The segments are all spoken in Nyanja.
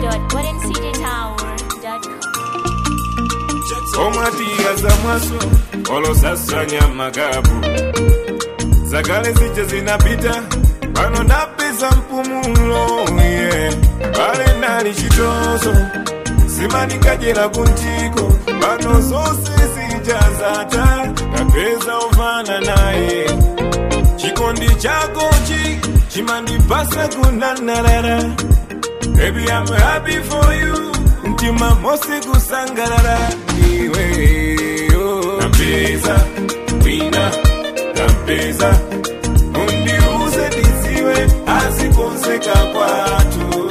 www.goldencitytower.com. omwatiya za mwaso olosasanya magabu zakale zije zinapita pano napeza mpumulo yeah. pale nali chitozo simanikajera kuntiko pano zonse zijazata kapeza ovana naye chikondi chakochi chimandipasa kunanarara Baby, I'm happy for you. Mtima mosi kusangarara iwe oh. Nampeza wina nampeza undiuze ndiziwe asikonzeka kwatu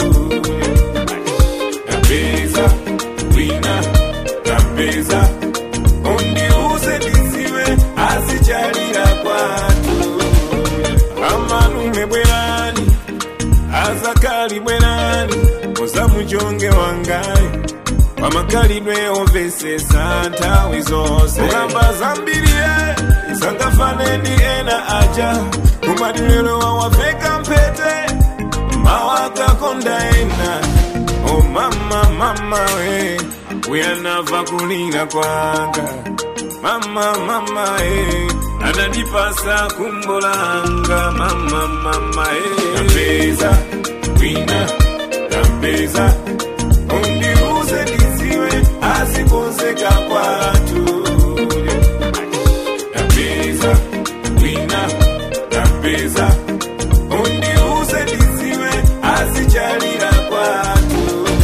Nampeza wina nampeza undiuze ndiziwe asichalira kwatu amalume bwerani azakali bwerani ozamujonge wangayi wamakalidwe ovesesa nthawi zonse ukamba zambiriye sangafaneni ena aja kumadilero wawaveka mpete mawakakonda ena o mama mama we uyanava kulira kwanga mama mama e anandipasa kumbolanga mama mama e nampeza wina nampeza undiuze ndiziwe asikonzeka kwatu nampeza wina nampeza undiuze ndiziwe asichalira kwatu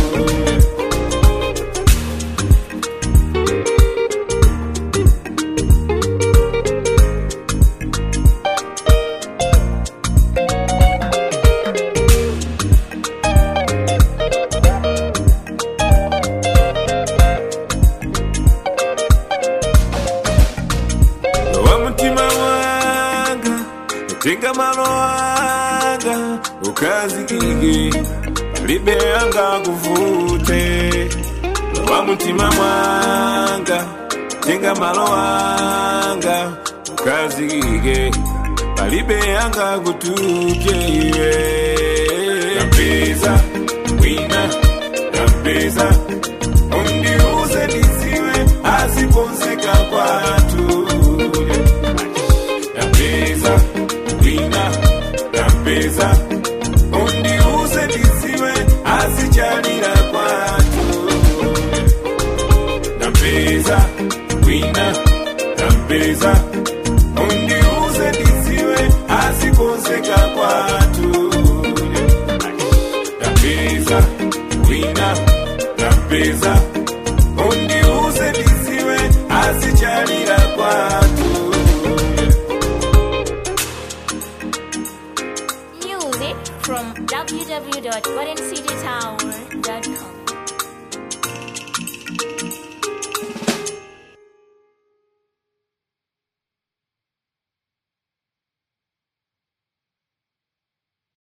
wa mutima wanga tenga malo wanga ukazikike libe yanga kuvute wa mutima mwanga tenga malo wanga ukazikike palibe yanga kutuke iwe nampeza wina nampeza undiuze ndiziwe asikonzeka kwatu nampeza wina nampeza undiuze ndiziwe asichalira kwatu nampeza wina nampeza undiuze ndiziwe asikonzeka kwatu nampeza wina nampeza undiuze ndiziwe asichalira kwatu Music from www.goldencitytower.com.